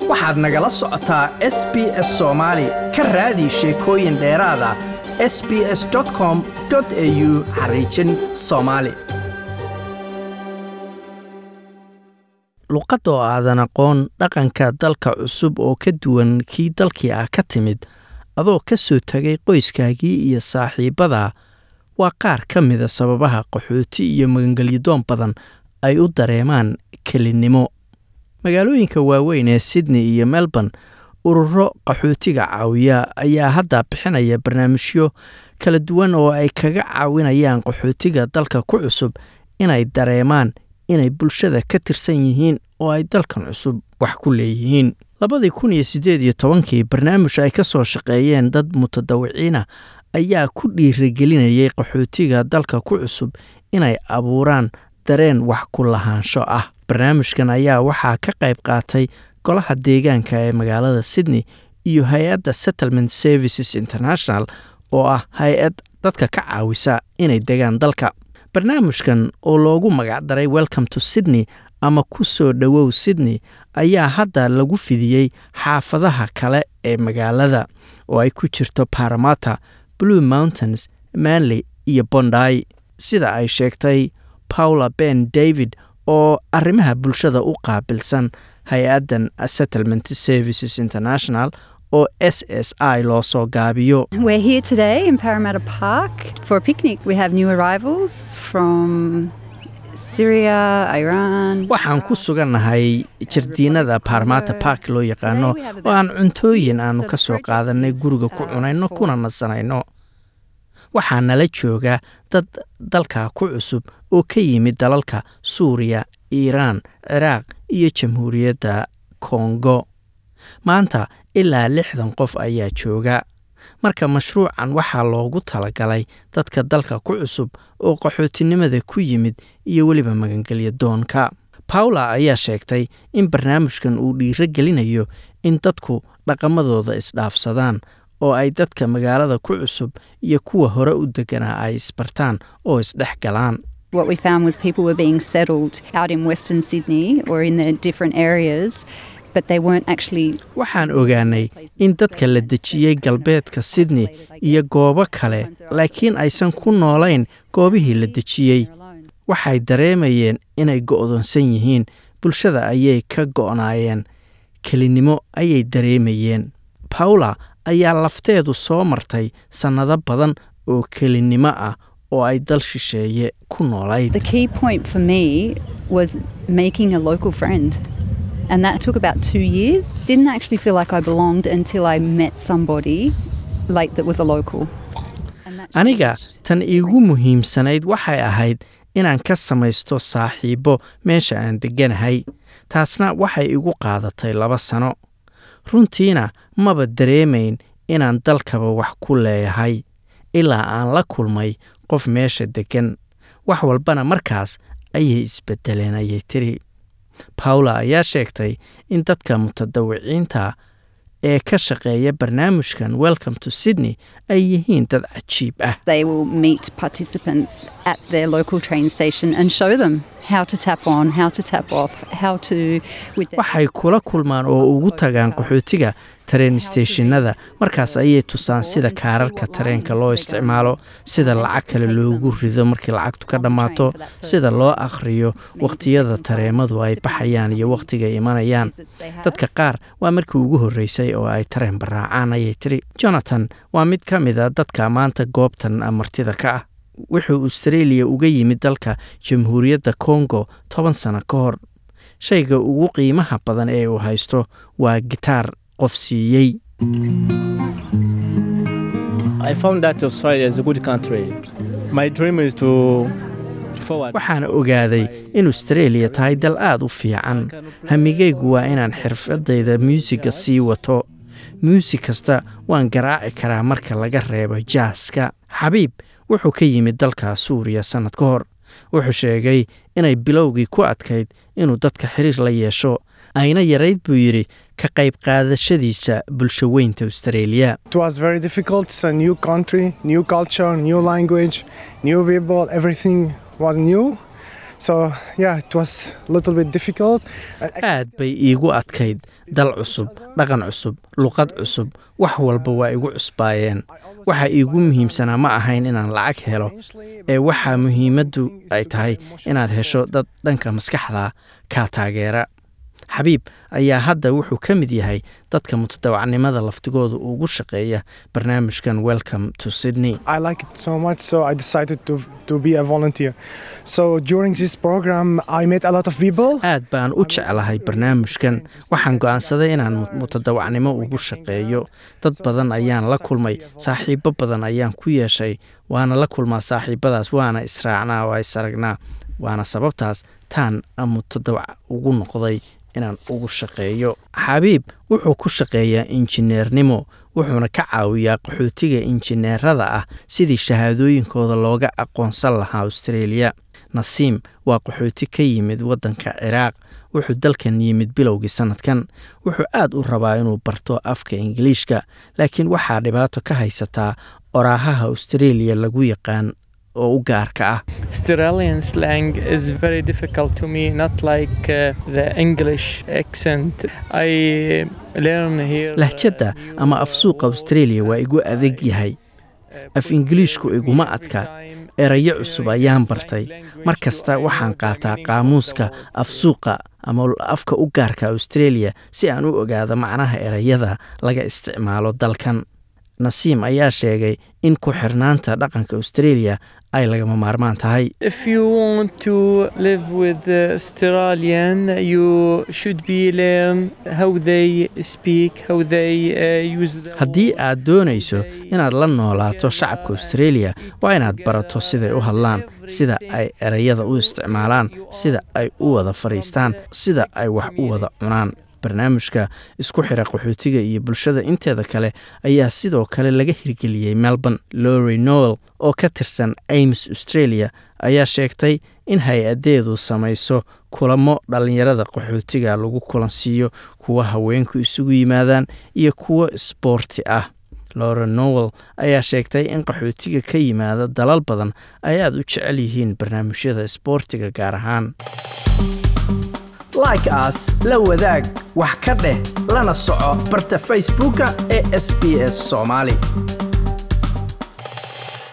waxaad nagala socotaa s b s soomaali ka raadi sheekooyin dheeraada s b s com au xariijin soomaali luqadda oo aadan aqoon dhaqanka dalka cusub oo ka duwan kii dalkii ah ka timid adoo ka soo tegay qoyskaagii iyo saaxiibbada waa qaar ka mida sababaha qaxooti iyo magangelyadoon badan ay u dareemaan kelinnimo magaalooyinka waaweyn ee sydney iyo melbourne ururo qaxootiga caawiya ayaa hadda bixinaya barnaamijyo kala duwan oo ay kaga caawinayaan qaxootiga dalka ku cusub inay dareemaan inay bulshada ka tirsan yihiin oo ay dalkan cusub wax ku leeyihiin labadii kun iyo siddeed iyo tobankii barnaamij ay ka soo shaqeeyeen dad mutadawiciina ayaa ku dhiirigelinayay qaxootiga dalka ku cusub inay abuuraan dareen wax ku lahaansho ah barnaamijkan ayaa waxaa ka qayb qaatay golaha deegaanka ee magaalada sydney iyo hay-adda settlement services international oo ah hay-ad dadka ka caawisa inay degaan dalka barnaamijkan oo loogu magacdaray welcome to sydney ama ku soo dhowow sydney ayaa hadda lagu fidiyey xaafadaha kale ee magaalada oo ay ku jirto baramata blue mountains manley iyo bonday sida ay sheegtay paula ben david oo arrimaha bulshada u qaabilsan hay-addan settlement services international oo s s i loo soo gaabiyo We're here today in Parramatta Park for a picnic. We have new arrivals from Syria, Iran. waxaan ku sugannahay jardiinada baarmata bark loo yaqaano oo aan cuntooyin aanu ka soo qaadanay guriga ku cunayno kuna nasanayno waxaa nala jooga dad dalka ku cusub oo ka yimid dalalka suuriya iiraan ciraaq iyo jamhuuriyadda kongo maanta ilaa lixdan qof ayaa jooga marka mashruucan waxaa loogu talagalay dadka dalka ku cusub oo qaxootinimada ku yimid iyo weliba magangelya doonka paula ayaa sheegtay in barnaamijkan uu dhiiro gelinayo in dadku dhaqamadooda isdhaafsadaan oo ay dadka magaalada ku cusub iyo kuwa hore u deganaa ay isbartaan oo isdhex galaan What we found was people were being settled out in Western Sydney or in the different areas, but they weren't actually. waxaan ogaanay in dadka la dejiyey galbeedka sydney iyo goobo kale laakiin aysan ku noolayn goobihii la dejiyey waxay dareemayeen inay go'doonsan yihiin bulshada ayay ka go'naayeen kelinnimo ayay dareemayeen paula ayaa lafteedu soo martay sannado badan oo kelinnimo ah oo ay dal shisheeye ku noolayd The key point for me was making a local friend. And that took about two years. Didn't actually feel like I belonged until I met somebody like that was a local. And that aniga changed. tan iigu muhiimsanayd waxay ahayd inaan ka samaysto saaxiibbo meesha aan degganahay taasna waxay igu qaadatay laba sano runtiina maba dareemayn inaan dalkaba wax ku leeyahay ilaa aan la kulmay qof meesha deggan wax walbana markaas ayay isbeddeleen ayay tiri paula ayaa sheegtay in dadka mutadawiciinta ee ka shaqeeya barnaamijkan welcome to sydney ay yihiin dad cajiib ah They will meet participants at their local train station and show them how to tap on, how to tap off, how to. With their waxay kula kulmaan oo ugu tagaan qaxootiga tareen steeshinada markaas ayay tusaan sida kaararka tareenka loo isticmaalo sida lacag kale loogu rido markii lacagtu ka dhammaato sida loo akhriyo wakhtiyada tareemadu ay baxayaan iyo wakhtigay imanayaan dadka qaar waa markii ugu horreysay oo ay tareen baraacaan ayay tiri jonathan waa mid ka mid a dadka maanta goobtan martida ka ah wuxuu australia uga yimid dalka jamhuuriyadda kongo toban sano ka hor shayga ugu qiimaha badan ee uu haysto waa gitaar qof siiyey I found that Australia is a good country. My dream is to forward. waxaan ogaaday in australia tahay dal aad u fiican hamigaygu waa inaan xirfadayda muusiga sii wato muusig kasta waan garaaci karaa marka laga reebo jaaska xabiib wuxuu ka yimid dalka suuriya sannad ka hor wuxuu sheegay inay bilowgii ku adkayd inuu dadka xiriir la yeesho ayna yarayd buu yidhi ka qayb qaadashadiisa bulsho weynta australia It was very difficult. It's a new country, new culture, new language, new people. Everything was new. So yeah, it was a little bit difficult. And aad bay iigu adkayd dal cusub dhaqan cusub luqad cusub wax walba waa igu cusbaayeen waxa iigu muhiimsanaa ma ahayn inaan lacag helo ee waxaa muhiimaddu ay tahay inaad hesho dad dhanka maskaxda kaa taageera xabiib ayaa hadda wuxuu ka mid yahay dadka mutadawacnimada laftigooda ugu shaqeeya barnaamijkan welcome to sydney I like it so much, so I decided to to be a volunteer. So during this program, I met a lot of people. aad baan u jeclahay barnaamijkan waxaan go'aansaday inaan mu- mutadawacnimo ugu shaqeeyo dad badan ayaan la kulmay saaxiibo badan ayaan ku yeeshay waana la kulmaa saaxiibadaas waana israacnaa waa is aragnaa waana sababtaas taan mutadawac ugu noqday inaan ugu shaqeeyo xabiib wuxuu ku shaqeeyaa injineernimo wuxuuna ka caawiyaa qaxootiga injineerada ah sidii shahaadooyinkooda looga aqoonsan lahaa australia nasiim waa qaxooti ka yimid waddanka ciraaq wuxuu dalkan yimid bilowgii sannadkan wuxuu aad u rabaa inuu barto afka ingiliishka laakiin waxaa dhibaato ka haysataa oraahaha australia lagu yaqaan oo u gaarka ah Australian slang is very difficult to me, not like uh, the English accent. I learn here. uh, lahjadda new, ama uh, afsuuqa words australia waa igu and adag I, yahay uh, af put ingiliishku them with iguma me every adka time, erayo sharing cusub the ayaan slang bartay language mar so kasta I know waxaan the qaataa meaning of the qaamuuska words. afsuuqa ama afka u gaarka australia si aan u ogaado macnaha erayada laga isticmaalo dalkan nasiim ayaa sheegay in ku xirnaanta dhaqanka australia ay lagama maarmaan tahay If you want to live with the Australian, you should be learn how they speak, how they uh, use the haddii word, aad doonayso they inaad la noolaato shacabka australia waa inaad barato siday u hadlaan sida ay erayada u isticmaalaan sida ay u wada fadhiistaan sida ay wax u wada cunaan barnaamijka isku xira qaxootiga iyo bulshada inteeda kale ayaa sidoo kale laga hirgeliyey melbourne lory noel oo ka tirsan ames australia ayaa sheegtay in hay-adeedu samayso kulamo dhallinyarada qaxootiga lagu kulansiiyo kuwa haweenku isugu yimaadaan iyo kuwo isboorti ah lora nowell ayaa sheegtay in qaxootiga ka yimaada dalal badan ay aad u jecel yihiin barnaamijyada isboortiga gaar ahaan like as la wadaag wax ka dheh lana soco barta facebooka ee sbs somali